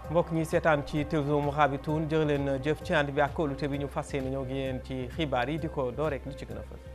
mbokk ñi seetaan ci télévision Mourabitoun jërë leen jëf ci ànd bi ak kóolute bi ñu fas yéene ñoo ngi yéen ci xibaar yi di ko door rek li ci gën a fës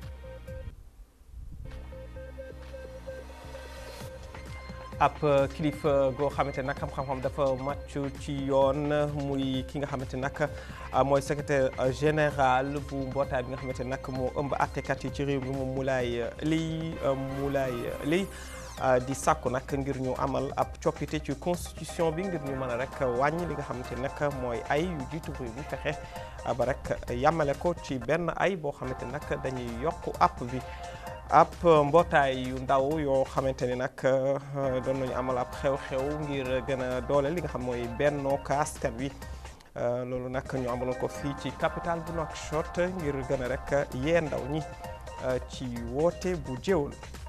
ab kilifa goo xamante nag xam-xam dafa màcc ci yoon muy ki nga xamante nag mooy secrétaire général bu mbootaay bi nga xamante nag moo ëmb àttekat yi ci réew mi moom Moulay Ly Moulay Ly di sàkku nag ngir ñu amal ab coppite ci constitution bi ngir ñu mën a rek wàññi li nga xamante nag mooy ay yu jiitu réew mi fexe ba rek yàmmale ko ci benn ay boo xamante nag dañuy yokk app bi ab mbootaay yu ndaw yoo xamante ni nag doon nañu amal ab xew-xew ngir gën a doole li nga xam mooy bennoo askan wi loolu nag ñu amaloon ko fii ci capitale bu Nouakchott ngir gën a rek yee ndaw ñi ci woote bu jéewul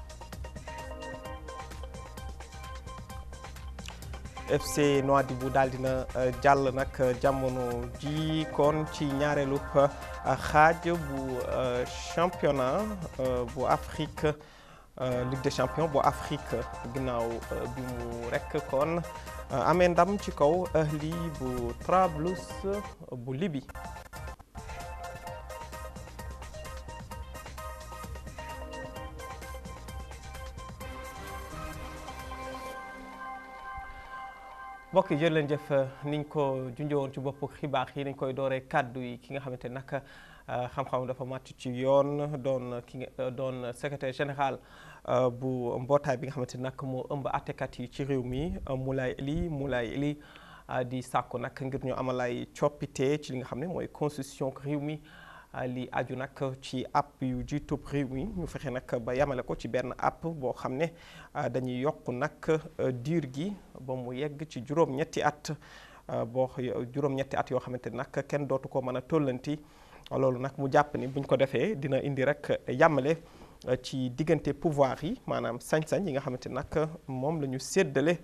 FC Nouadhibou daal dina jàll nag jamono ji kon ci ñaareelu xaaj bu championnat bu Afrique Ligue des champions bu Afrique ginnaaw bi mu rek kon amee ndam ci kaw Ahli bu Trablus bu Libye. mbokk yi jërë leen jëf niñ ko junjowoon ci bopp xibaar yi nañ koy dooree kàddu yi ki nga xamante nag xam-xam dafa màcc ci yoon doon ki nga doon secrétaire général bu mbootaay bi nga xamante nag moo ëmb àttekat yi ci réew mi Moulay Ly Moulay Ly di sàkku nag ngir ñu amal ay coppite ci li nga xam ne mooy constitution réew mi li aju nag ci app yu jiitub réew mi ñu fexe nag ba yamale ko ci benn app boo xam ne dañuy yokk nag diir gi ba mu yegg ci juróom-ñetti at boo juróom-ñetti at yoo xamante ni nag kenn dootu ko mën a tollanti loolu nag mu jàpp ni buñ ko defee dina indi rek yamale ci diggante pouvoir yi maanaam sañ-sañ yi nga xamante ni nag moom la ñu séddale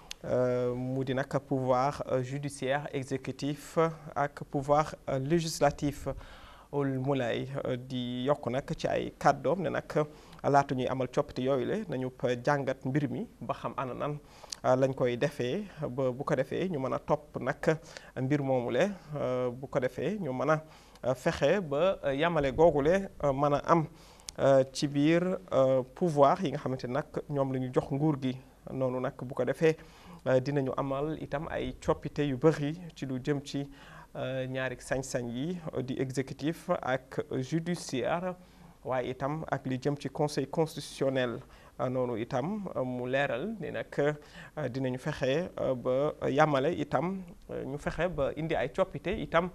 mu di nag pouvoir judiciaire exécutif ak pouvoir législatif Moulay di yokk nag ci ay kàddoom ne nag laata ñuy amal coppite yooyu le nañu jàngat mbir mi ba xam ana nan lañ koy defee ba bu ko defee ñu mën a topp nag mbir moomu le bu ko defee ñu mën a fexe ba yamale googule mën a am ci biir pouvoir yi nga xamante nag ñoom la ñu jox nguur gi noonu nag bu ko defee dinañu amal itam ay coppite yu bëri ci lu jëm ci ñaari sañ-sañ yi di exécutif ak judiciaire waaye itam ak li jëm ci conseil constitutionnel noonu itam mu leeral ni nag dinañu fexe ba yamale itam ñu fexe ba indi ay coppite itam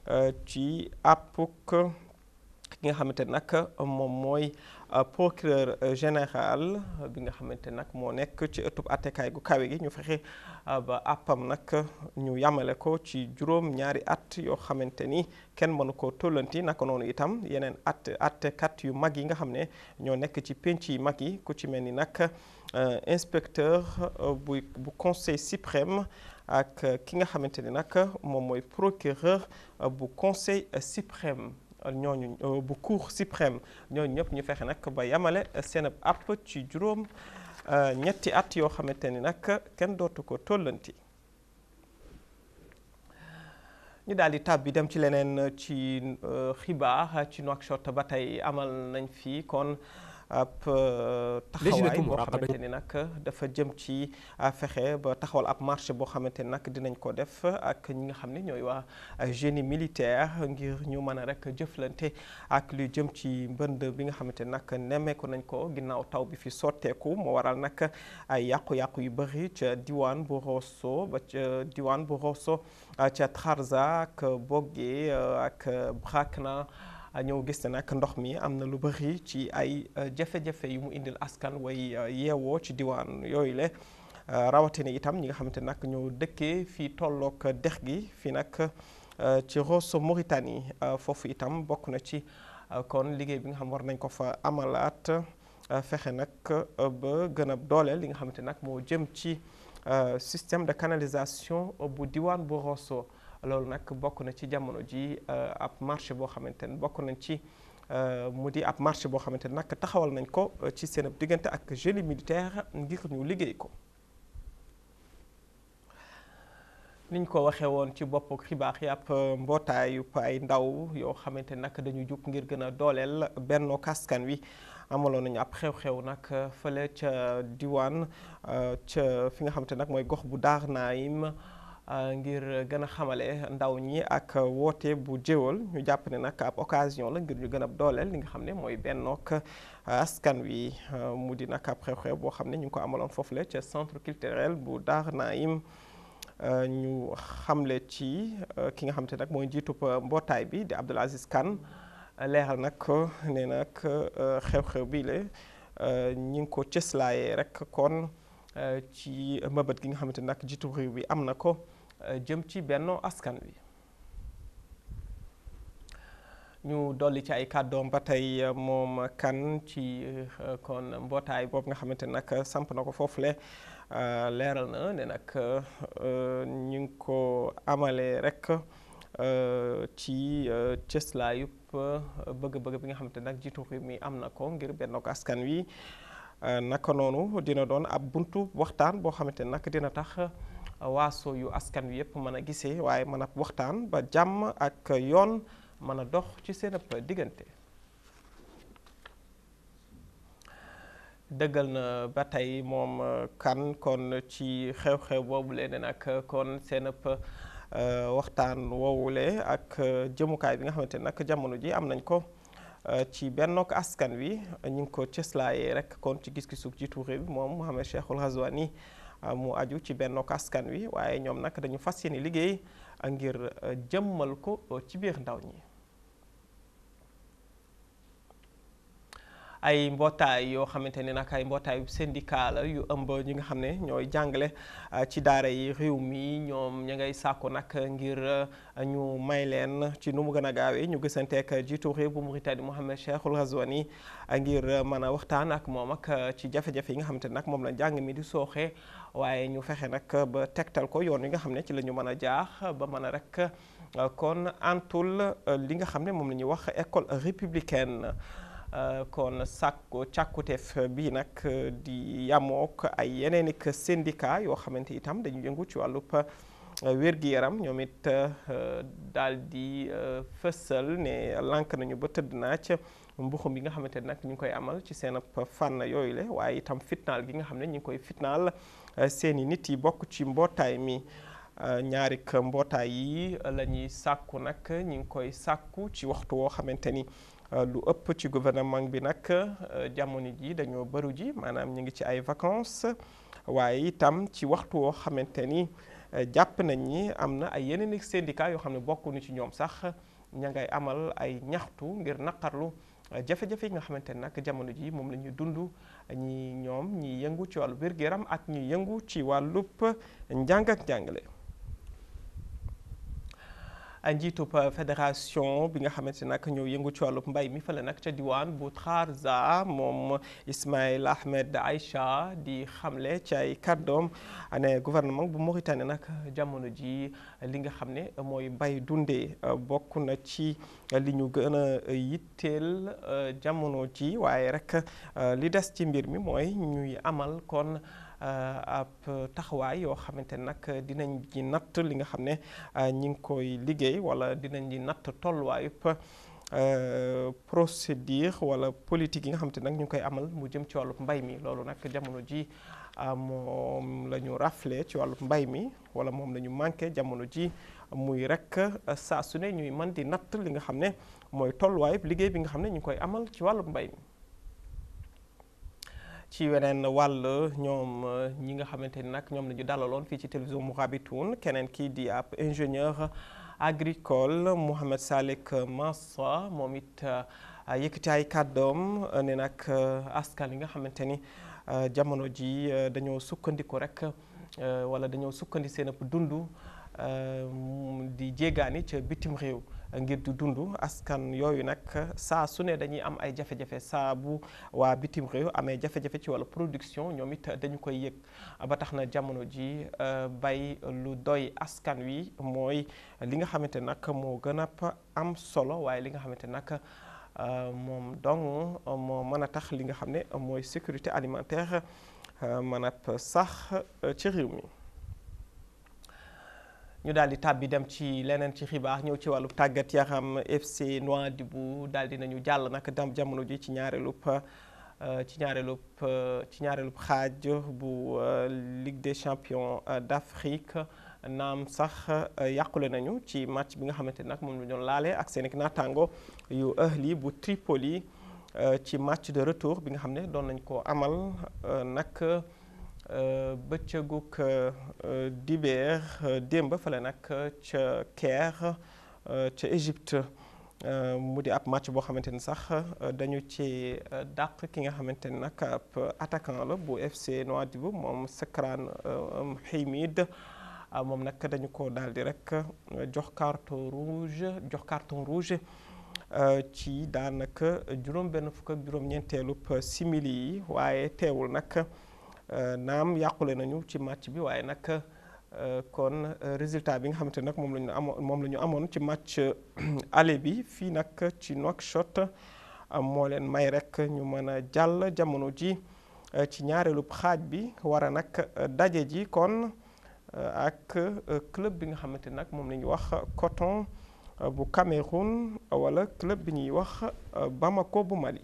ci àppuk ki nga xamante nag moom mooy procureur général bi nga xamante nag moo nekk ci ëttub attekaay gu kawe gi ñu fexe ba àppam nag ñu yamale ko ci juróom ñaari at yoo xamante ni kenn mënu ko tollanti naka noonu itam yeneen at attekat yu mag yi nga xam ne ñoo nekk ci penc yi mag yi ku ci mel ni nag inspecteur bu bu conseil suprême ak ki nga xamante ni nag moom mooy procureur bu conseil suprême ñooñu bu cour suprême ñooñu ñëpp ñu fexe nag ba yamale seen app ci juróom ñetti at yoo xamante ni nag kenn dootu ko tollanti ñu daal di tàbbi dem ci leneen ci xibaar ci Nouakchott ba tey amal nañ fi kon ab taxawaay boo xamante ni nag dafa jëm ci fexe ba taxawal ab marché boo xamante ni nag dinañ ko def ak ñi nga xam ne ñooy waa génie militaire ngir ñu mën a rek jëflante ak lu jëm ci mbënd bi nga xamante ni nag nemmeeku nañ ko ginnaaw taw bi fi sotteeku moo waral nag ay yàqu-yàqu yu bëri ca diwaan bu Rosso ba ca diwaan bu Rosso ca Trarza ak Bogué ak Brakna ñëw gis ne nag ndox mi am na lu bëri ci ay jafe-jafe yu mu indil askan way yeewoo ci diwaan yooyu le rawatina itam ñi nga xamante nag ñoo dëkkee fii tolloog dex gi fii nag ci Rosso Mauritanie foofu itam bokk na ci kon liggéey bi nga xam war nañ ko fa amalaat fexe nag ba gën a dooleel li nga xamante nag moo jëm ci système de canalisation bu diwaan bu Rosso loolu nag bokk na ci jamono ji ab marché boo xamante ne bokk nañ ci mu di ab marché boo xamante ne nag taxawal nañ ko ci seen diggante ak génie militaire ngir ñu liggéey ko niñ ko waxee woon ci bopp xibaar yi ab mbootaayu ay ndaw yoo xamante nag dañu jug ngir gën a dooleel Benno Askan Wi amaloon nañu ab xew-xew nag fële ca diwaan ca fi nga xamante nag mooy gox bu daar naayim ngir gën a xamale ndaw ñi ak woote bu jéwal ñu jàpp ne nag ab occasion la ngir ñu gën a dooleel li nga xam ne mooy bennook askan wi mu di nag ab xew-xew boo xam ne ñu ngi ko amaloon foofu la ca centre culturel bu daar naayim ñu xamle ci ki nga xamante nag mooy njiitub mbootaay bi di Abdoul Aziz Kane leeral nag ne nag xew-xew bii la ñi ngi ko cëslaayee rek kon ci mëbët gi nga xamante nag jiitu réew bi am na ko jëm ci Benno Askan Wi ñu dolli ci ay kàddoom ba tey moom kan ci kon mbootaay boobu nga xamante nag samp na ko foofule leeral na ne nag ñu ngi ko amalee rek ci cëslaayub bëgg-bëgg bi nga xamante nag jiitu réew mi am na ko ngir Benno Askan Wi naka noonu dina doon ab buntu waxtaan boo xamante nag dina tax waaso yu askan wi yëpp mën a gisee waaye mën a waxtaan ba jàmm ak yoon mën a dox ci seen ab diggante dëggal na ba tey moom kan kon ci xew-xew boobu leen nag kon seen ab waxtaan woowule ak jëmukaay bi nga xamante nag jamono ji am nañ ko ci Bennook Askan Wi ñu ngi ko cëslaayee rek kon ci gis-gisu jiitu réew bi moom Mohamed Cheikhul Ghazouani mu aju ci Bennook Askan Wi waaye ñoom nag dañu fas yéene liggéey ngir jëmmal ko ci biir ndaw ñi ay mbootaay yoo xamante ne nag ay mbootaayu syndicat la yu ëmb ñi nga xam ne ñooy jàngale ci daara yi réew mi ñoom ña ngay sàkku nag ngir ñu may leen ci nu mu gën a gaawee ñu gisanteek jiitu réew bu Mauritanie Mohamed Cheikhul Ghazouani ngir mën a waxtaan ak moom ak ci jafe-jafe yi nga xamante ne nag moom la njàng mi di sooxee waaye ñu fexe nag ba tegtal ko yoon wi nga xam ne ci la ñu mën a jaax ba mën a rek kon antul li nga xam ne moom la ñuy wax école républicaine kon sàkku càkkuteef bii nag di yamook ay yeneen i syndicat yoo xamante itam dañu yëngu ci wàllub wér-gi-yaram ñoom it daal di fësal ne lànk nañu ba tëdd naaj mbuxum bi nga xamante ne nag ñu ngi koy amal ci seen ab fànn yooyu le waaye itam fitnaal gi nga xam ne ñu ngi koy fitnaal seeni nit yi bokk ci mbootaay mi ñaari mbootaay yi la ñuy sàkku nag ñu ngi koy sàkku ci waxtu woo xamante ni lu ëpp ci gouvernement bi nag jamono ji dañoo bëru ji maanaam ñu ngi ci ay vacances waaye itam ci waxtu woo xamante ni jàpp nañ ni am na ay yeneen syndicat yoo xam ne bokkuñu ci ñoom sax ña ngay amal ay ñaxtu ngir naqarlu jafe-jafe yi nga xamante ne nag jamono ji moom la ñuy dund ñi ñoom ñi yëngu ci wàllu wér-gu-yaram ak ñi yëngu ci wàllub njàng ak njàngale njiitub fédération bi nga xamante nag ñoo yëngu ci wàllub mbay mi fële nag ca diwaan bu Trarza moom Ismaïl Ahmed Aïcha di xamle ci ay kàddoom ne gouvernement bu Mauritanie nag jamono ji li nga xam ne mooy mbay dundee bokk na ci li ñu gën a yitteel jamono ji waaye rek li des ci mbir mi mooy ñuy amal kon ab taxawaay yoo xamante ne nag dinañ ci natt li nga xam ne ñi ngi koy liggéey wala dinañ di natt tolluwaayub procédure wala politique yi nga xamante ne nag ñu ngi koy amal mu jëm ci wàllub mbay mi loolu nag jamono ji moom la ñu raflé ci wàllub mbay mi wala moom la ñu manqué jamono ji muy rek saa su ne ñuy mën di natt li nga xam ne mooy tolluwaayub liggéey bi nga xam ne ñu ngi koy amal ci wàllub mbay mi ci weneen wàll ñoom ñi nga xamante ni nag ñoom la ñu dalaloon fii ci télévision Mourabitoun keneen kii di ab ingénieur agricole Mouhamed Salek Mansa moom it yëkkati ay kàddoom ne nag askan yi nga xamante ni jamono ji dañoo sukkandiku rek wala dañoo sukkandi seen ëpp dund di jéegaani ca bitim réew ngir di dund askan yooyu nag saa su ne dañuy am ay jafe-jafe saa bu waa bitim réew amee jafe-jafe ci wàllu production ñoom it dañu koy yëg ba tax na jamono ji bay lu doy askan wi mooy li nga xamante nag moo gën a am solo waaye li nga xamante nag moom dong moo mën a tax li nga xam ne mooy sécurité alimentaire mën a sax ci réew mi ñu daal di tàbbi dem ci leneen ci xibaar ñëw ci wàllu tàggat yaram FC Nouadhibou daal di nañu jàll nag dam jamono ji ci ñaareelub ci ñaareelub ci ñaareelub xaaj bu Ligue des champions d'Afrique naam sax yàqule nañu ci match bi nga xamante ni nag moom la doon laale ak seen naataango yu Ahli bu Tripoli ci match de retour bi nga xam ne doon nañ ko amal nag bëccëgug dibeer démb fale nag ca Caire ca Égypte mu di ab match boo xamante ni sax dañu ci dàq ki nga xamante ni nag ab attaquant la bu FC Nouadhibou moom Sekran Hamid moom nag dañu ko daal di rek jox carton rouge jox carton rouge ci daanaka juróom benn fukk ak juróom-ñeenteelub simili yi waaye teewul nag naam yàqule nañu ci match bi waaye nag kon résultat bi nga xamante ne nag moom la ñu amoon moom la ñu amoon ci match aller bi fii nag ci Nouakchott moo leen may rek ñu mën a jàll jamono ji ci ñaareelub xaaj bi war a nag daje ji kon ak club bi nga xamante ne nag moom la ñuy wax Coton bu Cameroun wala club bi ñuy wax Bamako bu Mali.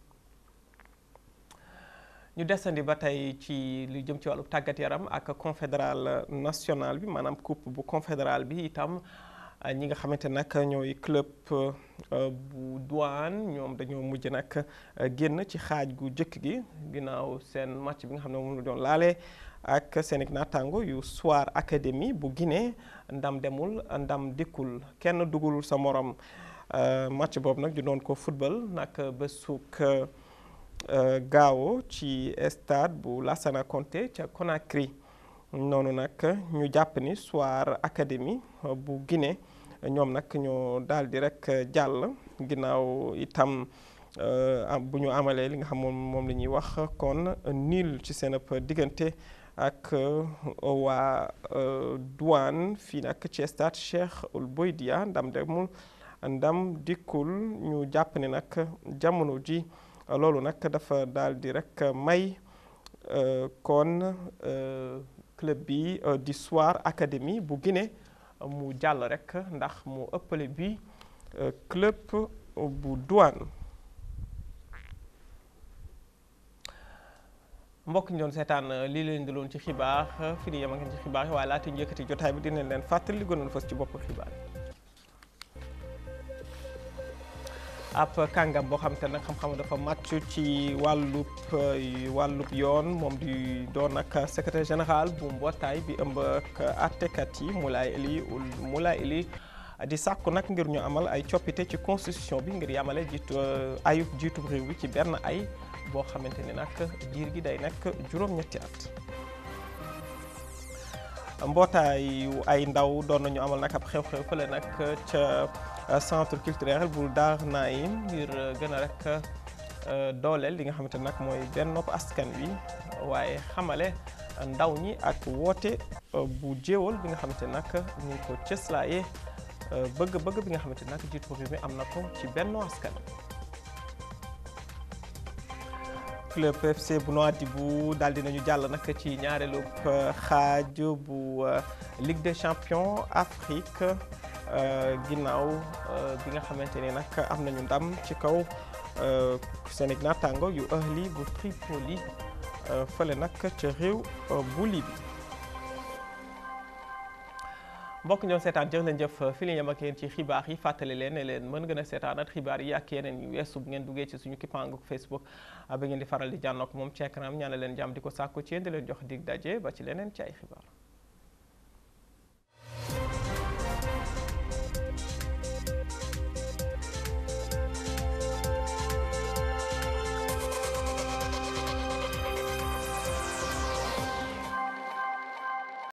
ñu desandi ba tey ci lu jëm ci wàllu tàggat yaram ak confédéral national bi maanaam coupe bu confédéral bi itam ñi nga xamante nag ñooy club bu douane ñoom dañoo mujj nag génn ci xaaj gu jëkk gi ginnaaw seen match bi nga xam ne moom la doon laale ak seen naataango yu Soir Académie bu Guinée ndam demul ndam dikkul kenn dugulul sa morom match boobu nag ñu doon ko football nag bésuk gaawo ci stade bu Lassana Conté ca Conakry noonu nag ñu jàpp ni Soir Académie bu Guinée ñoom nag ñoo daal di rek jàll ginnaaw itam bu ñu amalee li nga xam moom moom la ñuy wax kon nul ci seen diggante ak waa douane fii nag ci stade Cheikh Ould Boidia ndam demul ndam dikkul ñu jàpp ne nag jamono ji loolu nag dafa daal di rek may kon club bi di Soir Académie bu Guinée mu jàll rek ndax mu ëppale bi club bu douane mbokk ñu doon seetaan lii leen di loon ci xibaar fi ni yem ak ci xibaar yi waaye laata ñu yëkkati jotaay bi dinañ leen fàttali li gënoon fës ci bopp xibaar yi ab kàngam boo xam te nag xam-xam dafa màcc ci wàllub wàllub yoon moom di doon nag secrétaire général bu mbootaay bi ëmb ak àttekat yi Moulay Eli Moulay Eli di sàkku nag ngir ñu amal ay coppite ci constitution bi ngir yamale jiitu ayub jiitu réew bi ci benn ay boo xamante ni nag diir gi day nekk juróom-ñetti at mbootaayu ay ndaw doon nañu amal nag ab xew-xew fële nag ca centre culturel bu Dar Naim ngir gën a rek dooleel li nga xamante nag mooy benn nopp askan wi waaye xamale ndaw ñi ak woote bu jéewal bi nga xamante nag ñu ngi ko cëslaaye bëgg-bëgg bi nga xamante nag jiitu réew mi am na ko ci benn askan club FC bu Nouadhibou daal dinañu jàll nag ci ñaareelu xaaj bu Ligue des champions Afrique ginnaaw bi nga xamante ni nag am nañu ndam ci kaw seen naataango yu Ahli bu Tripoli fële nag ca réew bu Libi mbokk ñoom seetaan jërë leen jëf fi li yem ak yéen ci xibaar yi fàttali leen ne leen mën ngeen a seetaanat xibaar yi ak yeneen yu weesu bu ngeen duggee ci suñu kippaangu Facebook ba ngeen di faral di jànnook moom ci écran ñaanal leen jàmm di ko sàkku ci yéen di leen jox dig daje ba ci leneen ci ay xibaar